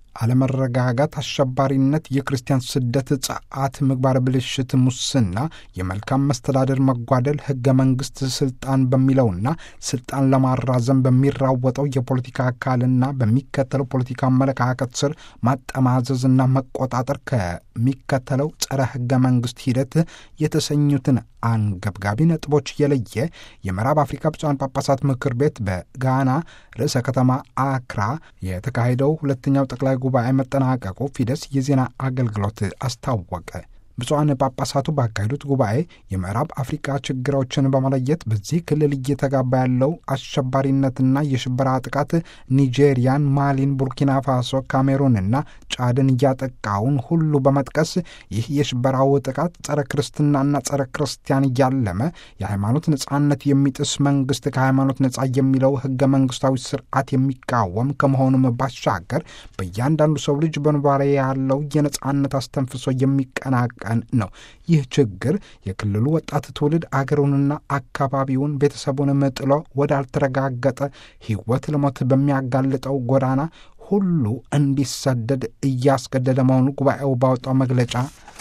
አለመረጋጋት፣ አሸባሪነት፣ የክርስቲያን ስደት፣ ጸዓት፣ ምግባር ብልሽት፣ ሙስና፣ የመልካም መስተዳደር መጓደል፣ ህገ መንግስት ስልጣን በሚለውና ስልጣን ለማራዘም በሚራወጠው የፖለቲካ አካልና በሚከተለው ፖለቲካ አመለካከት ስር ማጠማዘዝና መቆጣጠር ከሚከተለው ጸረ ህገ መንግስት ሂደት የተሰኙትን አንገብጋቢ ነጥቦች የለየ የምዕራብ አፍሪካ ብፁዓን ጳጳሳት ምክር ቤት በጋና ርዕሰ ከተማ አክራ የተካሄደው ሁለተኛው ጠቅላይ ጉባኤ መጠናቀቁ ፊደስ የዜና አገልግሎት አስታወቀ። ብፁዓን ጳጳሳቱ ባካሄዱት ጉባኤ የምዕራብ አፍሪካ ችግሮችን በመለየት በዚህ ክልል እየተጋባ ያለው አሸባሪነትና የሽበራ ጥቃት ኒጄሪያን፣ ማሊን፣ ቡርኪና ፋሶ፣ ካሜሩንና ጫድን እያጠቃውን ሁሉ በመጥቀስ ይህ የሽበራው ጥቃት ጸረ ክርስትናና ጸረ ክርስቲያን እያለመ የሃይማኖት ነጻነት የሚጥስ መንግስት ከሃይማኖት ነጻ የሚለው ህገ መንግስታዊ ስርዓት የሚቃወም ከመሆኑም ባሻገር በእያንዳንዱ ሰው ልጅ በንባሬ ያለው የነጻነት አስተንፍሶ የሚቀናቀ ነው። ይህ ችግር የክልሉ ወጣት ትውልድ አገሩንና አካባቢውን ቤተሰቡንም ጥሎ ወዳልተረጋገጠ ህይወት ለሞት በሚያጋልጠው ጎዳና ሁሉ እንዲሰደድ እያስገደደ መሆኑ ጉባኤው ባወጣው መግለጫ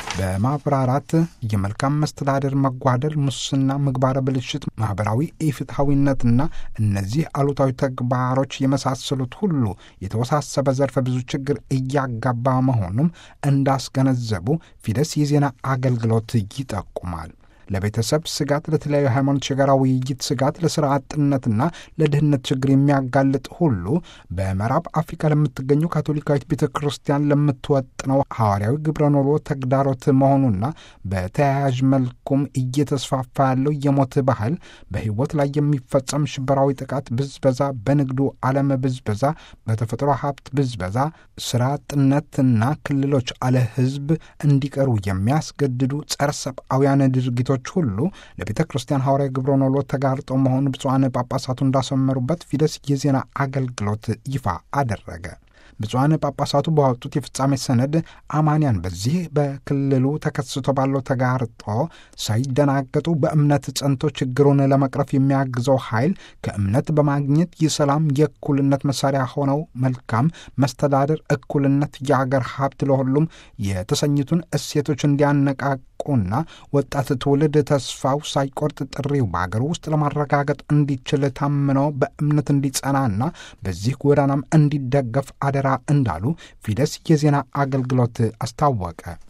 በማብራራት የመልካም መስተዳደር መጓደል፣ ሙስና፣ ምግባረ ብልሽት፣ ማህበራዊ ኢፍትሐዊነትና እነዚህ አሉታዊ ተግባሮች የመሳሰሉት ሁሉ የተወሳሰበ ዘርፈ ብዙ ችግር እያጋባ መሆኑም እንዳስገነዘቡ ፊደስ የዜና አገልግሎት ይጠቁማል። ለቤተሰብ ስጋት፣ ለተለያዩ ሃይማኖት የጋራ ውይይት ስጋት፣ ለስራ አጥነትና ለድህነት ችግር የሚያጋልጥ ሁሉ በምዕራብ አፍሪካ ለምትገኘው ካቶሊካዊት ቤተ ክርስቲያን ለምትወጥነው ሐዋርያዊ ግብረ ኖሮ ተግዳሮት መሆኑና በተያያዥ መልኩም እየተስፋፋ ያለው የሞት ባህል፣ በህይወት ላይ የሚፈጸም ሽበራዊ ጥቃት፣ ብዝበዛ፣ በንግዱ ዓለም ብዝበዛ፣ በተፈጥሮ ሀብት ብዝበዛ፣ ስራ አጥነትና ክልሎች አለ ህዝብ እንዲቀሩ የሚያስገድዱ ጸረ ሰብአውያን ድርጊቶች ሁሉ ለቤተ ክርስቲያን ሐዋርያዊ ግብረ ኖሎ ተጋርጠው መሆኑ ብፁዓን ጳጳሳቱ እንዳሰመሩበት ፊደስ የዜና አገልግሎት ይፋ አደረገ። ብፁዓን ጳጳሳቱ ባወጡት የፍጻሜ ሰነድ አማንያን በዚህ በክልሉ ተከስቶ ባለው ተጋርጦ ሳይደናገጡ በእምነት ጸንቶ ችግሩን ለመቅረፍ የሚያግዘው ኃይል ከእምነት በማግኘት የሰላም የእኩልነት መሳሪያ ሆነው መልካም መስተዳደር፣ እኩልነት፣ የአገር ሀብት ለሁሉም የተሰኙትን እሴቶች እንዲያነቃቁና ወጣት ትውልድ ተስፋው ሳይቆርጥ ጥሪው በአገር ውስጥ ለማረጋገጥ እንዲችል ታምኖ በእምነት እንዲጸናና በዚህ ጎዳናም እንዲደገፍ አደራ እንዳሉ ፊደስ የዜና አገልግሎት አስታወቀ።